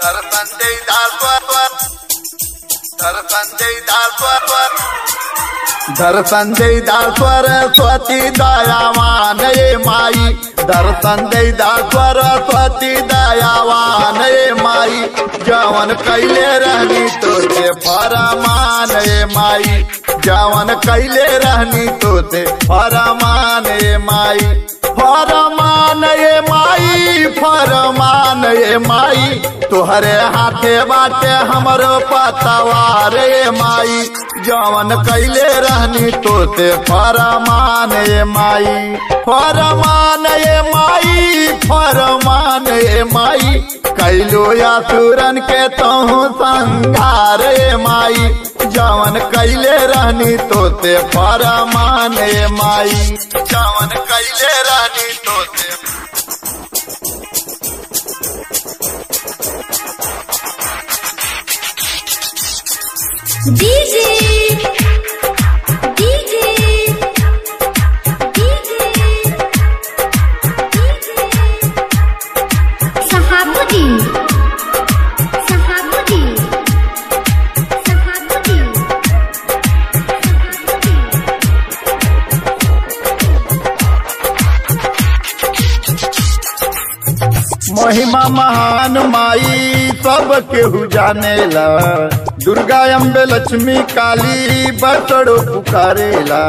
सरपंच दासवर सरपंच दासवर दर्शन दे दासवर स्वती दयावान ये माई दर्शन दे दासवर स्वती दयावान ये माई जवन कैले रहनी तोते फरमान ये माई जवन कैले रहनी तोते फरमान ये माई फरमान ये माई फरमान ये माई तोहरे हाथे बाटे हमरो पतवार ये माई जवन कैले रहनी तोते फरमान ये माई फरमान ये माई फरमान ये माई कैलो या सुरन के तहु संघार ये माई जवन कैले रहनी तोते फरमान ये माई जवन कैले रहनी तोते DJ DJ DJ Sahabuddin Sahabuddin Sahabuddin महिमा महान माई सब केहू जानेला दुर्गा अम्बे लक्ष्मी काली बसड़ो पुकारेला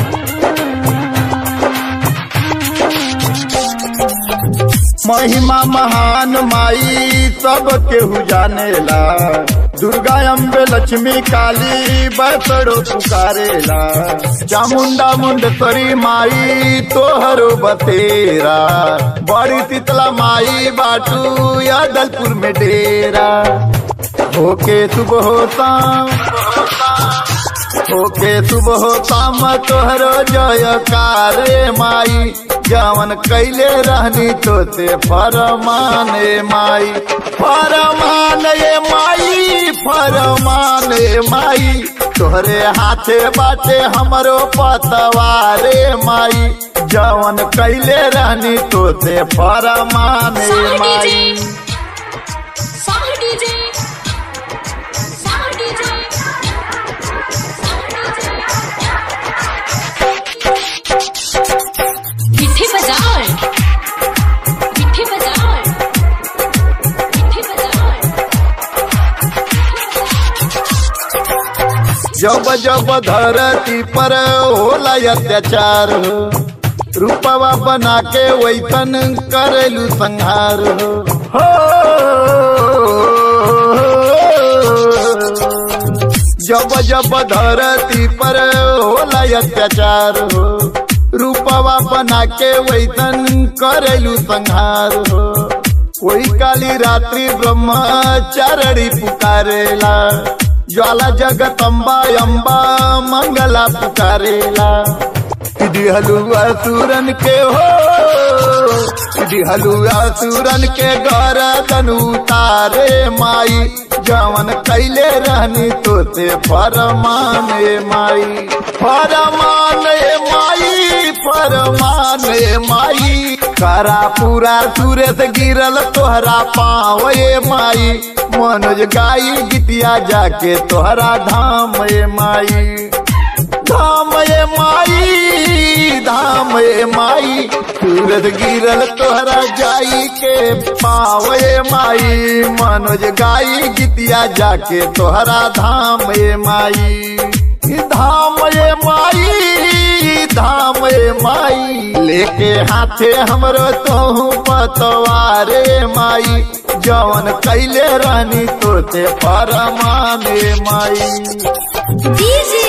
महिमा महान माई सब केहू जानेला दुर्गा अम्बे लक्ष्मी काली बसड़ो पुकारेला चामुंडा मुंडेश्वरी माई तोहरो बतेरा बड़ी शीतला माई बाटू यादलपुर में डेरा होके सुबह होता होके सुबह शाम तोहरो जयकार माई जवन कैले रहनी तोते फरमान ए माई फरमान ए माई फरमान ए माई तोहरे हाथे बाटे हमरो पतवारे माई जवन कैले रहनी तोते फरमान ए Sound माई DJ Sound DJ Sound DJ मिठी बाजार मिठी बाजार मिठी बाजार जब जब धरती पर होला अत्याचार हो रूपवा बना के वैतन करेलू संहार हो हो जब जब धरती पर होला अत्याचार हो रूपवा बना के वैतन करेलू संहार हो कोई काली रात्रि ब्रह्मचारणी पुकारेला ज्वाला जगतम्बा अम्बा मंगला पुकारेला दिहलु असुरन के हो दिहलु असुरन के घर उतारे माई जवन कैले रहनी तोते फरमान ए माई फरमान ए माई फरमान ए माई करा पूरा सूरत गिरल तोहरा पाँव ए माई मनोज गाई गीतिया जाके तोहरा धाम ए माई धाम ए माई धाम ए माई सूरज गिरल तोहरा जाई के पाव ए माई मनोज गाई गीतिया जाके तोहरा धाम ए माई धाम ए माई धाम ए माई लेके हाथे हमरो तोहू पतवारे माई जवन कैले रहनी तोते परमान ए माई DJ